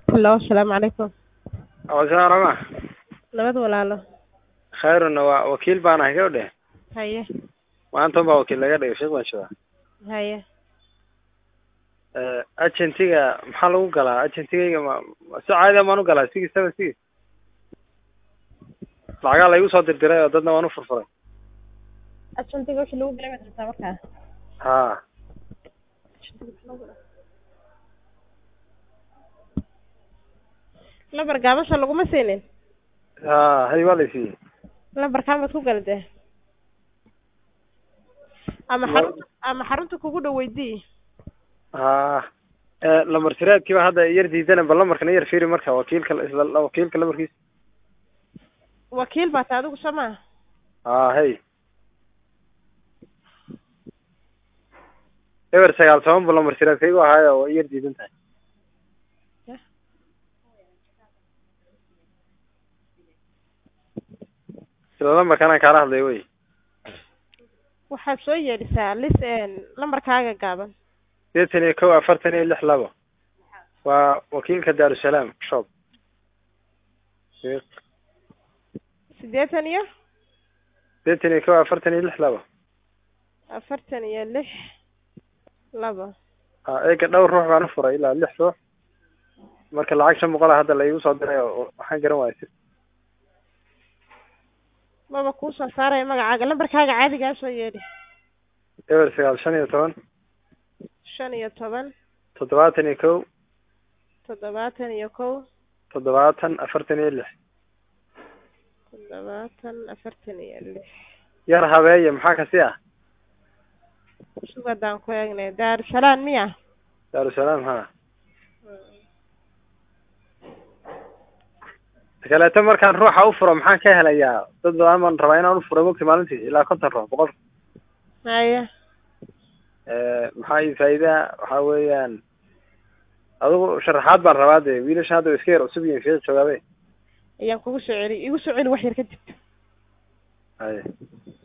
Hello, asalaamu calaykum. Waalaikum rama Nabad walaalo. khayruna waa wakiil baan ahay gabadhe Haye, maanta unbaa wakiil laga dhigay sheekh baan joogaa haye. agentiga maxaa lagu galaa agentigayga ma ma- si caadi maan u galaa sigi seven six lacagaa laygu soo dirdiray oo dadna waan u furfuray Ajantiga wixii lagu galay baad rabtaa markaa. ha Lambar gaaban laguma siinin. ha hay waa laysiiyey Lambarkaan baad ku galadee. Ama Ma- xarunta ama xarunta kugu dhow weydii. ha lambar tiraadkiiba hadda yar diidana bal lambarkana yar fiiri marka wakiilka isla wakiilka lambarkiisa Wakiil baa tahay adigu soo maaha. ha hay eber sagaal toban bu lambar tiraadkaygu ahaayo waa yar diidan tahay isla lambarkanaan kaala hadlay wey Waxaad soo yeedhisaa lis een lambarkaaga gaaban. sideetan iyo kow afartan iyo lix labo waa wakiilka daarusalaam shop Siddeetan iyo sideetan iyo kow afartan iyo lix labo afartan iyo lix laba. ha eega dhowr ruux baan u furay ilaa lix ruux marka lacag shan boqol a hadda laigu soo diray oo waxaan garan waaya si Maba kuu soo saaraya magacaaga lambarkaaga caadigaa soo yeedhi. eber sagaal shan iyo toban Shan iyo toban toddobaatan iyo kow toddobaatan iyo kow toddobaatan afartan iyo lix toddobaatan afartan iyo lix. yar habeeye maxaa kasi ah Sugadaan ku eegnay Daarusalaam miya? daarusalaam ha kaleeto markaan ruuxa u furo maxaan ka helayaa dad badan baan rabaa inaan u furo mogta maalintii ilaa konton ruux boqol Haye. maxaa ii faa'iidaa waxaa weeyaan adigu sharaxaad baan rabaa dee wiilasha hadda way iska yar cusub yihiin fiic joogaabe Ayaan kugu soo celi igu soo celi wax yar kadib. haye